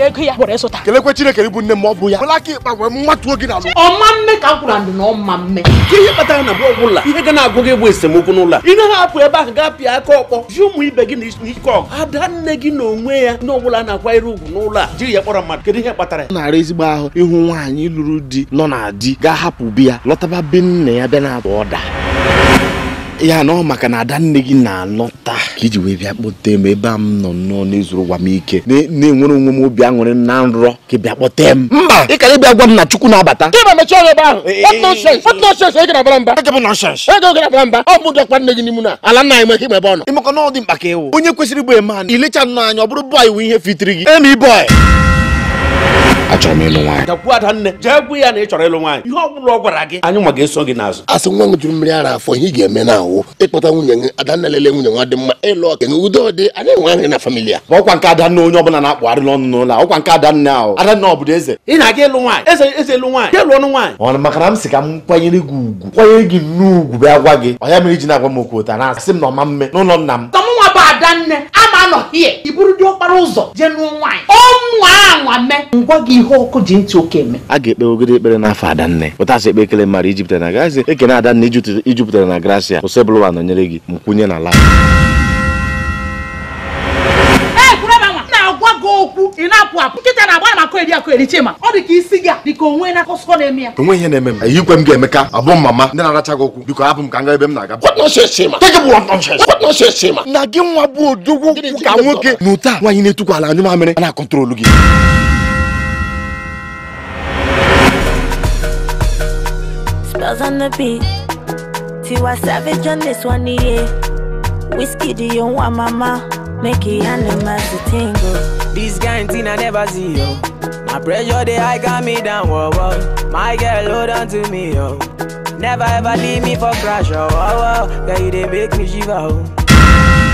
were ego ya were zụta kelekwe chineke bụ nne m ọ bụ ya wela aka ịkpa wee mmatuo gị n'alụ ọma mme ka m gwara ndị na ọma mme Ka ihe kpatara na mgbe ọbụla ihe ga na-agụ gị bụ esemokwu n'ụlọ a ị gaghị apụ ebe ahụ gaa pịa aka ọkpọ ji ụmụ ibe gị n'ike ọgụ ada nne gị na onwe ya ndị ọbụla na-akwanyere ugwu n'ụlọ a jiri ya kpọrọ mmadụ kedu ihe kpatara ya ọ na-ara ezigbo ahụ ịhụ nwaanyị lụrụ di nọ na di ga-ahapụ bi ya lọtaba be nne ya bịa na-atụ ọda ya na ọ maka na ada nne gị na-alọta ka iji wee bịa kpọte m ebe a m nọ nnọọ n'ezuru gwa m ike na- na-enwere onwe m obi aṅụrị na nrọ ka ị bịa kpọte m mba ị kara ịbịa gwa m na chukwu na-abata ịba mechie ọrụ ebe ahụ What nonsense? What nonsense? Ị gara bara mba ego bụ nonsense ego gara bara mba ọ bụ dọkpa nne gị n'imu na ala nna anyị nwere ike ime ebe ọ nọ ịmaka na ọ dị mkpa ka ịwụ onye kwesịrị ịbụ eme ilecha nnọọ anya ọ bụrụ bọị wụ ihe fitiri gị emi bọị achọrọ m ịlụ nwaanyị gakwuo ada nne jee gwu ya na ị chọrọ ịlụ nwaanyị ihe ọ bụla ọ gwara gị anyị nwa ga-eso gị n'azụ asị nwa m juru mmiri ara afọ ihe ị ga-eme na awụ ịkpọta nwunye gị adanna lele nwunye nwa dị mma ịlụ ọka na udo dị anyị nwe anyị na famili a Ma ọkwa nke adanne onye ọbụla na-akpụgharị n'ọnụ n'ụlọ a ọkwa nke adanne ahụ adanne ọ bụrụ eze ị na-aga ịlụ nwaanyị eze eze ịlụ nwaanyị ya lụọ ọnụ nwaanyị ọ maka na m si ka m kwanyere gị ugwu kwanyere gị nnukwu bịa gwa gị ọ ya mere iji na-agwa m okwu ụta na asị m na ọma mme n'ụlọ nna m ka m nwa bụ ada nne ama anọ hie iburu dị ọkpara ụzọ jee nụọ nwaanyị ọnwa anwa mee ngwa gị ihe ọkụ ji ntị oke eme a ga-ekpe ogede ekpere n'afọ adanne ụtasị ekpe ekele mmadụ ijupụtara na gazi ekene adanne ijutu- ijupụtara na gracia osebụlụwa nọnyere gị m kwunye na la ee kwuru ebe nwa na-agwa gị okwu ị na-apụ apụ nkịta na-agba na akụ eri akụ eri chima ọ dị ka isi gị a dị ka onwe na akụsọ na-eme ya onwe ihe na-eme m eyikwe m ga-emeka abụ m mama ndị na-aracha gị okwu biko hapụ m ka m gaa ebe m na-aga What nonsense, Chima? Take it what nonsense. What nonsense, Chima? na gị nwa bụ odogwu Gịnị ka gịnị nwoke na ụta nwaanyị na-etukwa ala anyụ mamịrị a na-akọntrolu gị Spells on the beat. Tiwa Savage on this one, yeah. Whiskey, do you want mama? Make it animals to tingle. This kind thing I never see, yo. My pressure, they high got me down, whoa, whoa. My girl, hold on to me, yo. Never ever leave me for crash, oh, oh, oh. Girl, you they make me shiver, oh.